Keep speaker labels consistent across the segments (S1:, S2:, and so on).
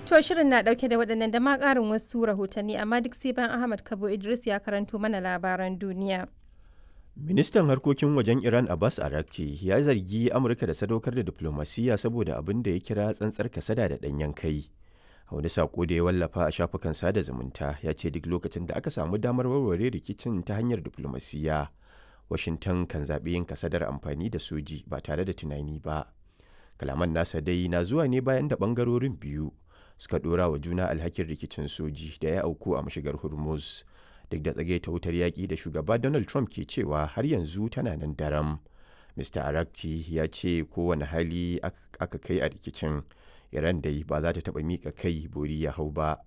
S1: To shirin na dauke da waɗannan da ma ƙarin wasu rahotanni amma duk sai bayan Ahmad Kabo Idris ya karanto mana labaran duniya.
S2: Ministan harkokin wajen Iran Abbas Arakci ya zargi Amurka da sadaukar da diplomasiya saboda abin da ya kira tsantsar kasada da ɗanyen kai. A wani sako da ya wallafa a shafukan sada zumunta ya ce duk lokacin da aka samu damar warware rikicin ta hanyar diplomasiya, Washington kan zaɓi yin kasadar amfani da soji ba tare da tunani ba. Kalaman nasa dai na zuwa ne bayan da ɓangarorin biyu suka ɗora wa juna alhakin rikicin soji da ya auku a mashigar Hormuz. duk da tsage ta wutar yaƙi da shugaba Donald Trump ke cewa har yanzu tana nan daram. Mr. Arakti ya ce kowane hali aka kai a rikicin, Iran dai ba za ta taɓa miƙa kai bori ya hau ba.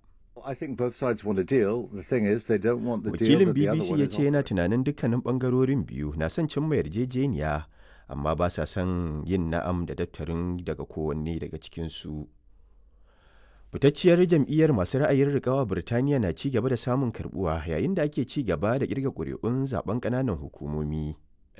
S2: Wakilin BBC ya ce yana tunanin dukkanin ɓangarorin biyu na son cimma yarjejeniya, amma ba sa son yin na'am da daftarin daga kowanne daga cikinsu. fitacciyar jam'iyyar masu ra'ayin rikawa birtaniya na ci gaba da samun karbuwa yayin da ake ci gaba da kirga ƙuri'un zaben ƙananan hukumomi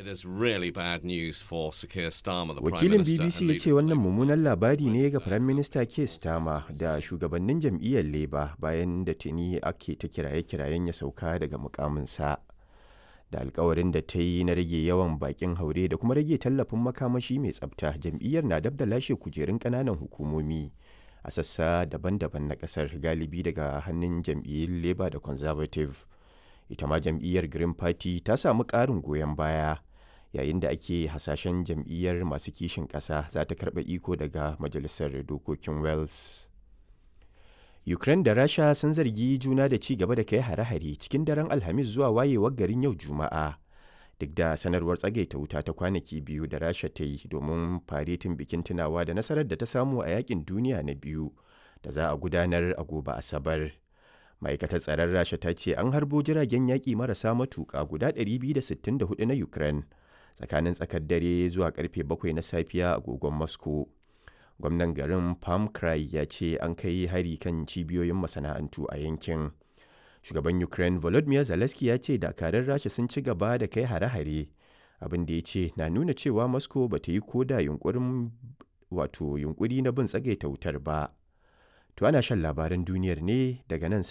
S2: wakilin bbc ya ce wannan mummunan labari ne ga firayim minista keir starmer da shugabannin jam'iyyar labour bayan da tuni ake ta kiraye-kirayen ya sauka daga mukaminsa da alkawarin da ta yi na rage yawan bakin haure da kuma rage tallafin makamashi mai tsabta jam'iyyar na dab da lashe kujerun ƙananan hukumomi a sassa daban-daban na kasar galibi daga hannun jam'iyyun labour da conservative ita ma jam'iyyar green party ta samu ƙarin goyon baya yayin da ake hasashen jam'iyyar masu kishin ƙasa za ta karɓa iko daga majalisar dokokin wales ukraine da rasha sun zargi juna da ci gaba da kai hare-hare cikin daren alhamis zuwa wayewar garin yau juma'a duk da sanarwar tsagaita wuta ta kwanaki biyu da rasha ta yi domin faretin bikin tunawa da nasarar da ta samu a yakin duniya na biyu da za a gudanar a gobe asabar ma'aikatar tsaron rasha ta ce an harbo jiragen yaƙi marasa matuƙa guda 264 na ukraine tsakanin tsakar dare zuwa karfe 7 na safiya agogon moscow gwamnan garin palm cry ya ce an kai hari kan cibiyoyin masana'antu a yankin shugaban ukraine volodymyr zelensky ya ce dakarun rasha sun ci gaba da kai hare-hare abin da ya ce na nuna cewa moscow ba ta yi koda yunkurin wato yunkuri na bin tsagaita wutar ba to ana shan labaran duniyar ne daga nan